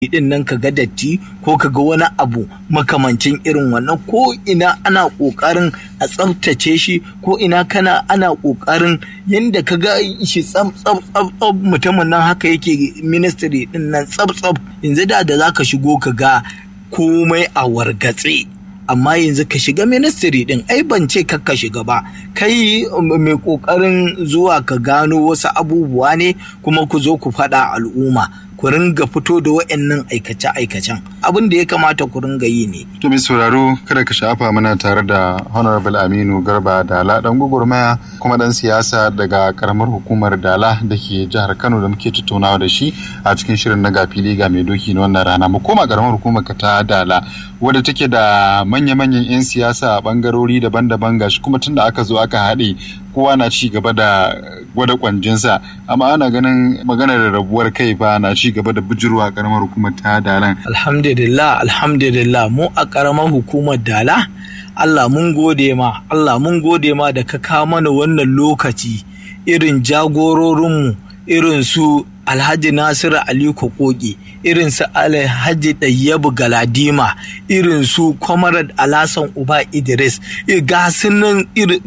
din nan ka ga datti ko ka ga wani abu makamancin irin wannan ko ina ana ƙoƙarin a tsaftace shi ko ina kana ana ƙoƙarin yadda ka ga shi tsab tsab tsab tsab mutumin nan haka yake ministry din nan tsab tsab yanzu da da zaka shigo ka ga komai a wargatse amma yanzu ka shiga ministry din ai ban ce ka shiga ba kai mai kokarin zuwa ka gano wasu abubuwa ne kuma ku zo ku faɗa al'umma ku ringa fito da wa'annan aikace-aikacen abin da ya kamata ku ringa yi ne. To mai sauraro kada ka shafa mana tare da Honorable Aminu Garba Dala dan gwagwarmaya kuma dan siyasa daga karamar hukumar Dala da ke jihar Kano da muke tattaunawa da shi a cikin shirin na gafili ga mai doki na wannan rana mu koma karamar hukumar ka ta Dala wadda take da manya-manyan 'yan siyasa a bangarori daban-daban gashi kuma tunda aka zo aka haɗe kowa na ci gaba da gwada kwanjinsa amma ana ganin maganar rabuwar kai fa na ci gaba da bijirwa a karamar hukumar ta dalan alhamdulillah alhamdulillah mu a karamar hukumar dala Allah mun gode ma Allah mun gode ma da ka kawo mana wannan lokaci irin jagororinmu irin su Alhaji Nasiru Aliko Koki irin su Alhaji Ɗayyabu Galadima irin su Comrade Alasan Uba Idris ga sunan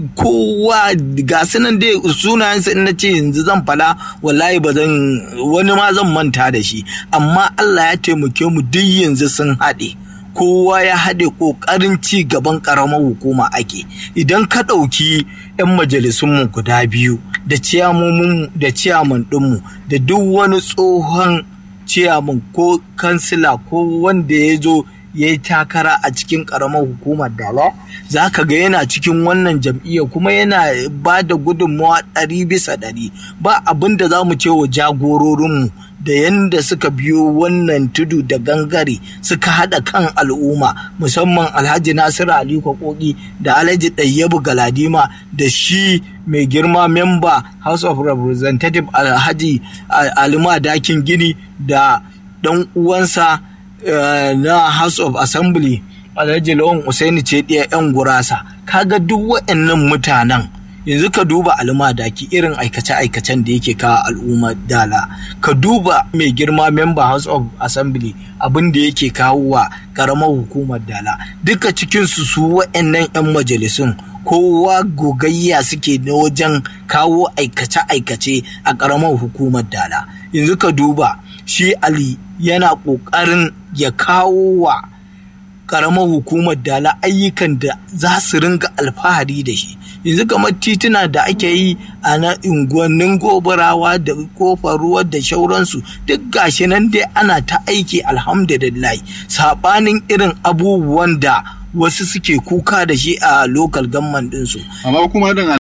kowa ga sunan dai sunayensa in na ce yanzu zan fada wallahi ba zan wani ma zan manta da shi amma Allah ya taimake mu duk yanzu sun haɗe kowa ya haɗe ƙoƙarin ci gaban ƙaramar hukuma ake idan ka ɗauki 'yan majalisunmu guda biyu da ciyamomin da ciyaman ɗinmu da duk wani tsohon ciyaman ko kansila ko wanda ya zo ya yi takara a cikin ƙaramar hukumar dala za ka ga yana cikin wannan jam'iyya kuma yana ba da gudunmawa ɗari bisa ɗari ba abin da za mu ce wa jagororinmu da yadda suka biyo wannan tudu da gangare suka haɗa kan al'umma musamman alhaji nasiru ali kokoki da alhaji ɗayyabu galadima da shi mai girma memba house of representative alhaji alima dakin gini da ɗan uwansa na house of assembly alhaji lawan usaini ce ɗaya 'yan gurasa kaga duk waɗannan mutanen yanzu ka duba almadaki irin aikace-aikacen da yake kawo al'umma dala ka duba mai girma member house of assembly abin da yake kawo wa karamar hukumar dala duka cikinsu su wa'annan 'yan majalisun kowa gogayya suke na wajen kawo aikace-aikace a karamar hukumar dala yanzu ka duba shi ali yana ƙoƙarin ya kawo wa karamar hukumar dala ayyukan da za su ringa alfahari da shi yanzu kamar tituna da ake yi a na unguwannin gobarawa da kofar ruwa da shauransu duk gashi nan dai ana ta aiki alhamdulillah sabanin irin abubuwan da wasu suke kuka da shi a lokal gamman ɗinsu. amma kuma din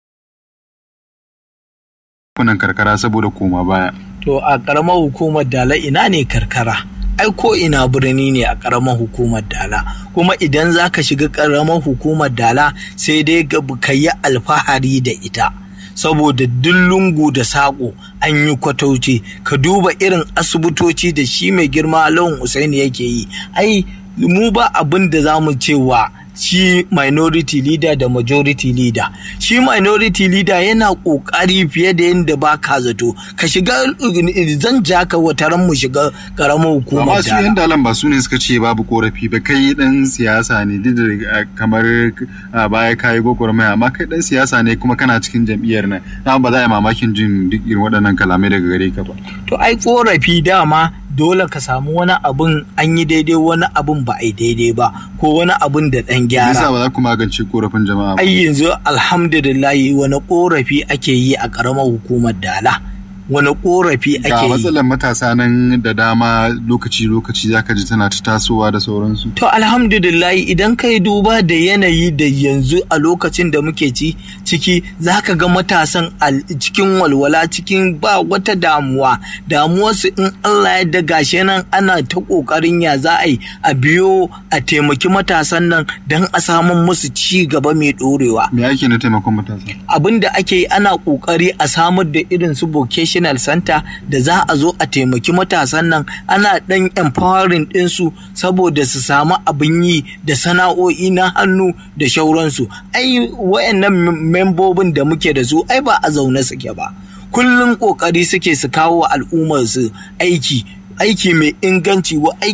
kunan karkara saboda koma baya to a karamar hukumar dala ina ne karkara ai ko ina birni ne a ƙaramar hukumar dala kuma idan za ka shiga ƙaramar hukumar dala sai dai ka yi alfahari da ita saboda duk lungu da saƙo an yi kwatauci ka duba irin asibitoci da shi mai girma lawan usaini yake yi ai mu ba abin da za mu cewa shi minority leader da majority leader shi minority leader yana kokari fiye da yadda ba ka zato ka shiga zan ja ka wataran mu shiga karamar hukumar amma su yan dalan ba su ne suka ce babu korafi ba kai dan siyasa ne duk da kamar baya kayi gwagwarmaya amma kai dan siyasa ne kuma kana cikin jam'iyyar nan na ba za a yi mamakin jin duk irin waɗannan kalamai daga gare ka ba to ai korafi dama dole ka samu wani abun an yi daidai wani abun ba a yi daidai ba ko wani abun da ɗan gyara. Yasa ba za ku magance korafin jama'a ba. Ai yanzu alhamdulillah wani korafi ake yi a ƙaramar hukumar Dala. wani korafi ake yi. Ga matsalar matasa nan da dama lokaci-lokaci zaka ji tana ta tasowa da sauransu. To alhamdulillah idan kai duba da yanayi da yanzu a lokacin da muke ci ciki zaka ga matasan cikin walwala cikin ba wata damuwa damuwarsu in Allah ya daga shi nan ana ta kokarin ya za a yi a biyo a taimaki matasan nan don a samun musu ci gaba mai dorewa. Me ake na taimakon matasa? Abin da ake yi ana kokari a samar da irin su vocation National Center da za a zo a taimaki matasan nan ana ɗan empowering ɗinsu saboda su samu abin yi da sana'o'i na hannu da shauransu. Ai wayannan membobin da muke da su ai ba a zaune suke ba. Kullum ƙoƙari suke su kawo wa al'ummar su aiki aiki mai inganci wa